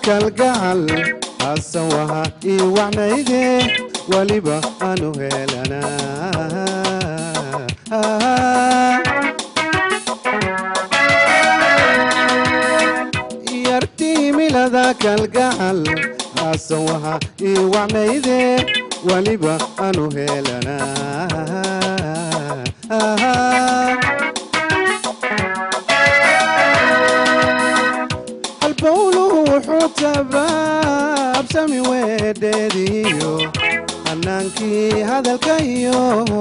kalgacal haasan waha ii wacnayde weliba aanu helanaa yartii milada kalgacal haasan waha ii wacnayde weliba aanu helanaa halbowluhu wuxuu tabaabsami weedheediyo hanaankii hadalkayo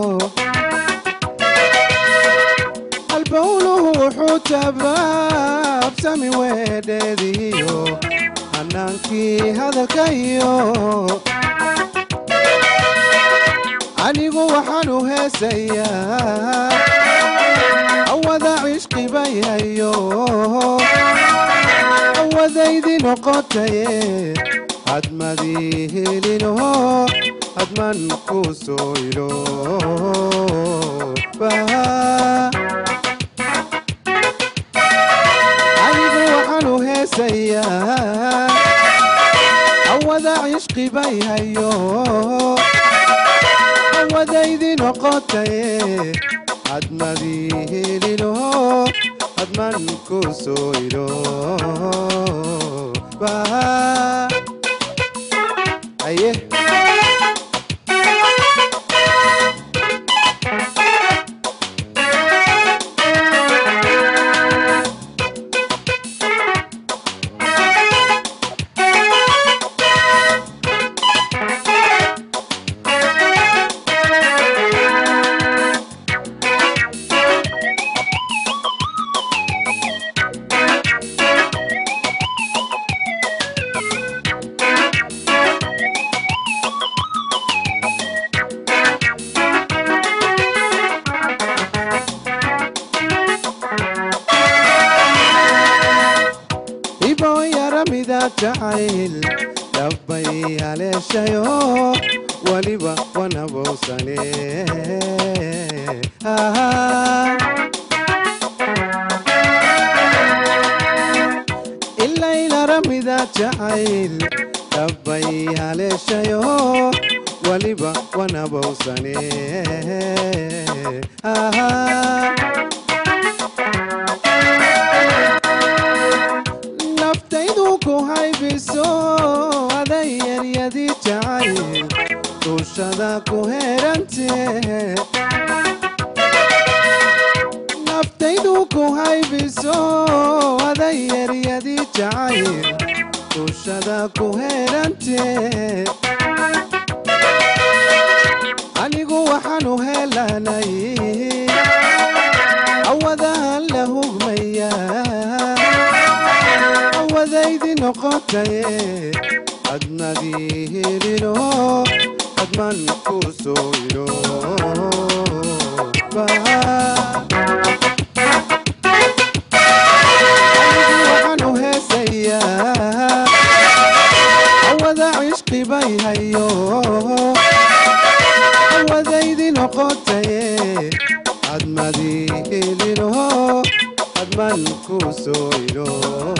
halbowluhu wuxuu tabaabsami weedheediyo hanaankii hadalkayo anigu waxaanu heesayaa awada cishqi bayayo awadaydi noqotaye hadmadii helinoho hadman ku soo ilo anigu waxaanu heesayaa awada cishqi bayhayo awadaydi noqotaye hadmadii helinoho hadman ku soo ilo aye ibo yaramida jacayl dhabbay haleeshayo weliba wanabowsane ilaylaramida jacayl dhabbay haleeshayo weliba wanabowsane naftaydu ku haybiso aday yaryadii jacayl duushada ku herante naftaydu ku haybiso aday yaryadii jacayl duushada ku herante anigu waxaanu helanay awadahan la hugmaya awadaydi noqotaye hadmadii helino hadman ku soo ilo waxaanu heesayaa awada cishqi bayhayo awadaydi noqotaye hadmadii helino hadman ku soo ilo